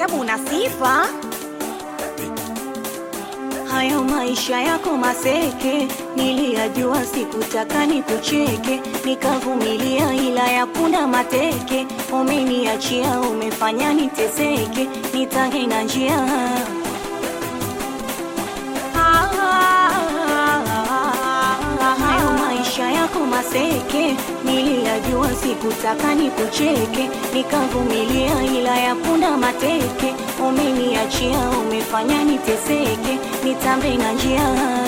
ajabu una sifa. Hayo maisha yako maseke, niliyajua, sikutaka nikucheke, nikavumilia, ila ya punda mateke. Umeniachia, umefanya niteseke, nitange na njia hayo maisha yako maseke, niliyajua, sikutaka nikucheke, nikavumilia, ila ya punda mateke. Umeniachia, umefanya niteseke, nitambe na njia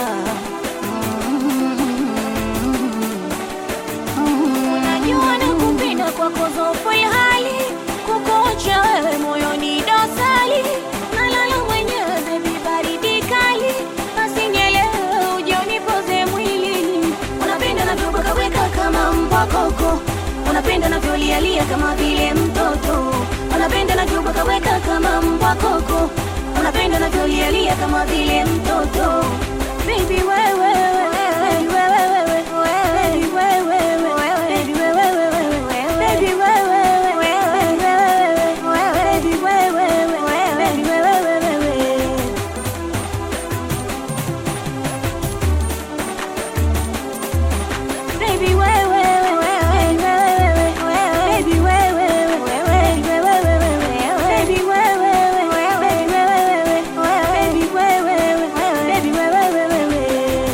Unajua nakupenda kwako zopo hali kukocha wewe moyoni dosali nalala mwenyewe bebi baridi kali basi nielewe uje unipoze mwilini unapenda navyobakaweka kama mbwa koko unapenda navyolialia kama vile mtoto unapenda navyobakaweka kama mbwa koko unapenda navyolialia kama vile mtoto Baby wewe baby wewe baby wewe baby wewe baby wewe baby wewe baby wewe Baby wewe baby wewe baby wewe baby wewe baby wewe baby wewe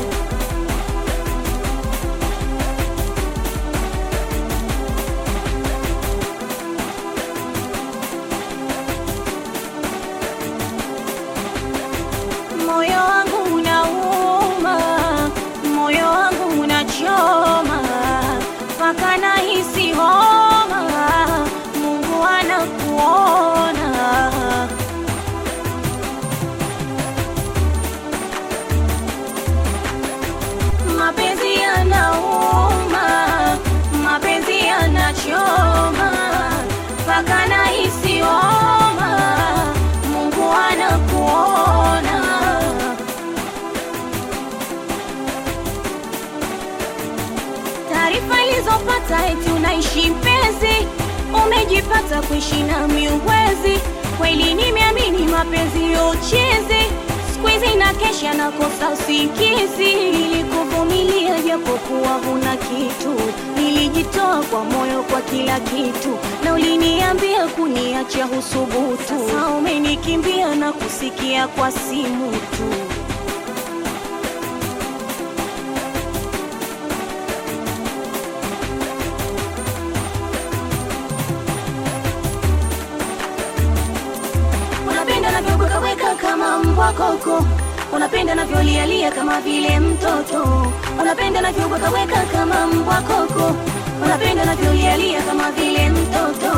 Moyo wangu unauma, moyo wangu unachoma, mpaka nahisi homa. Mungu anakuona. Mapenzi yanauma, mapenzi yanachoma, mpaka nahisi homa. Mungu anakuona. Taarifa ilizopata eti unaishi mpenzi, umejipata kuishi na miuwezi. Kweli nimeamini mapenzi ya uchezi, siku hizi na kesha nakosa usingizi. Nilikuvumilia japokuwa huna kitu, nilijitoa kwa moyo kwa kila kitu, na uliniambia kuniacha husubutu. Sasa umenikimbia na kusikia kwa simu tu. Unapenda navyobwekaweka kama mbwa koko, unapenda navyolialia kama vile mtoto, unapenda navyobwekaweka kama mbwa koko, unapenda navyolialia kama vile mtoto.